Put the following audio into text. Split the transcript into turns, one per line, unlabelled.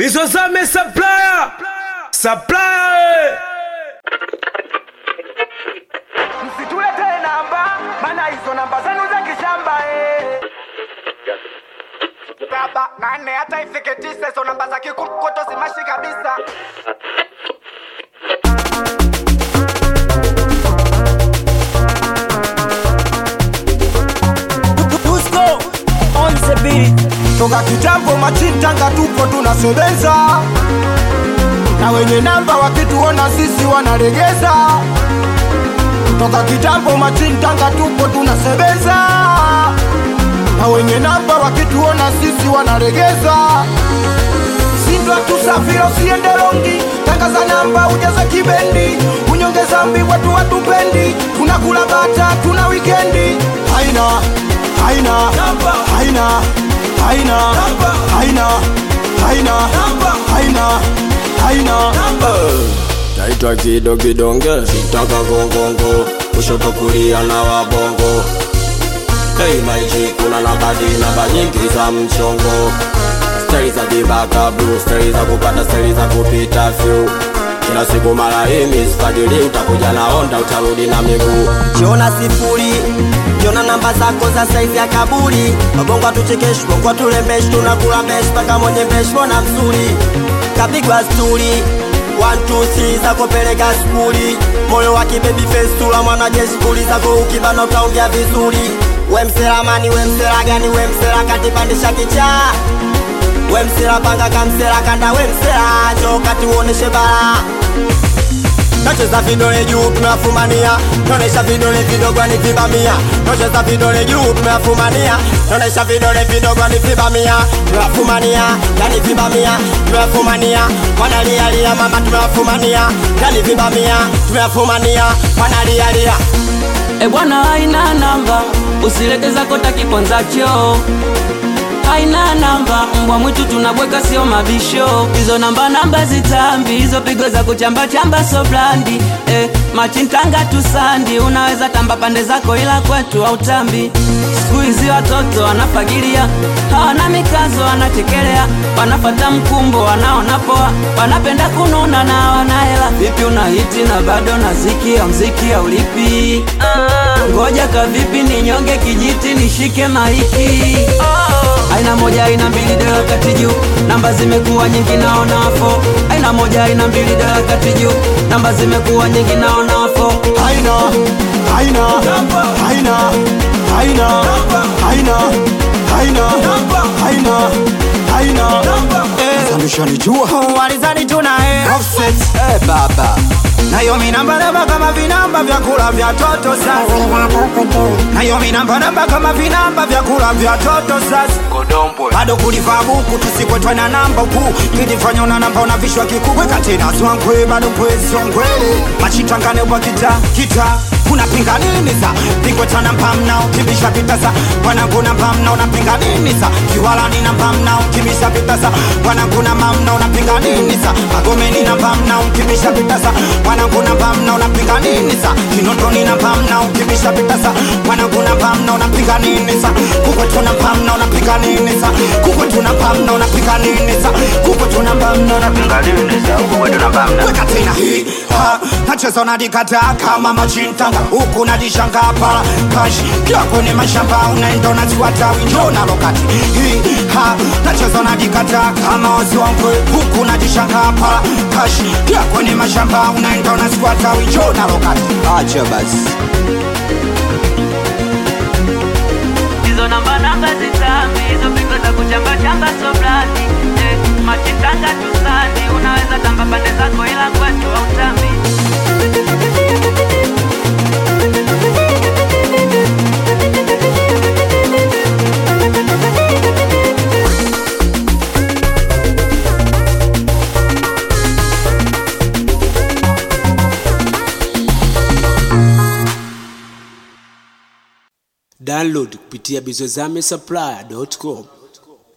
Bizozame supplier. Supplier.
msitulete namba maana hizo namba zenu za kishamba eh. baba nane hata ifike tisa hizo namba za kikukoto zimashi kabisa
Dusko on the beat.
toka kitambo machintanga tupo tunasebeza na wenye namba wakituona sisi wanalegeza toka kitambo machintanga tupo tunasebeza na wenye namba wakituona sisi wanalegeza sindwa tusafiri usiende longi tangaza namba ujaza kibendi unyongeza mbi watu watupendi tunakula bata tuna wikendi haina haina haina haina haina haina haina haina
naitwa kido kidonge sitaka gongongo kushoto kulia na wabongo Hey maiji kuna nabadi namba nyingi za mchongo stari za vibaka blue stari za kupata stari za kupita fyu kila siku mara hii sifadili utakuja na onda utarudi na miguu
Jona sifuri Jona namba zako za saizi ya kaburi Wabongo atuchekeshi, bongo atulembeshi Tunakula meshi, paka mwenye meshi, mbona mzuri Kapigwa sturi One, two, three, zako peleka skuli Moyo wa kibaby face, tula mwanajeshi Kuli zako ukibana utaongea vizuri We msela mani, we msela gani, we msela kati pandisha kichaa We msela panga kamsela kanda, we msela Njoo kati uoneshe bara Nocheza vidole juu tunafumania, nonesha vidole vidogo ni vibamia. Nocheza vidole juu tunafumania, nonesha vidole vidogo ni vibamia. Tunafumania, yani vibamia, tunafumania. Wanalia lia mama tunafumania, yani vibamia, tunafumania. Wanalia lia.
E bwana, haina namba, usilete zako takiponzacho haina namba, mbwa mwitu tunabweka, sio mabisho. Hizo namba namba zitambi, hizo pigo za kuchamba chamba so blandi eh, machintanga tusandi, unaweza tamba pande zako, ila kwetu hautambi. Siku hizi watoto wanafagilia, hawana mikazo, wanachekelea, wanafata mkumbo, wanaona poa, wanapenda kununa na hawana hela. Vipi una hiti na bado na ziki ya mziki haulipi? Ngoja kavipi ninyonge kijiti nishike maiki aina moja aina mbili dola kati juu namba zimekuwa nyingi naona wafo aina moja aina mbili dola kati juu namba zimekuwa nyingi naona wafo
haina haina haina haina haina haina haina haina sandushanijua
Walizani tunae
offset eh baba nayo minamba namba kama vinamba vya kula vya toto sasa nayo minamba namba kama vinamba vya kula vya toto sasa bado kulivaa buku tusikwetwa na namba uku kijifanya una namba unavishwa kikubwe katena swangwe bado kwesongwele machitangane kwa kita kita unapinga nini sa pingwetana mpamna ukibisha pitasa wanakuna mpamna unapinga nini sa kiwalani na mpamna ukibisha pitasa wanakuna mamna unapinga nini sa magomeni na mpamna ukibisha pitasa wanakuna mpamna unapinga nini sa kinondoni na mpamna ukibisha pitasa wanakuna mpamna unapinga nini sa kukwetuna mpamna unapinga nini sa kukwetuna mpamna unapinga nini sa kukwetuna mpamna unapinga nini sa kukwetuna mpamna weka tena hii ha nacheza unadikata kama machintanga huku nadishanga pala kashi kila kwenye mashamba unaenda unaziwata winjo na lokati hii ha nacheza unadikata kama waziwangwe huku nadishanga pala kashi kila kwenye mashamba unaenda unaziwata winjo na lokati acha basi
hizo namba namba zitambi hizo pigo za kuchamba chamba so blandi eh, machitanga tusandi unaweza tamba pande zako ila kwetu hautambi
Download kupitia bizozame supplier.com.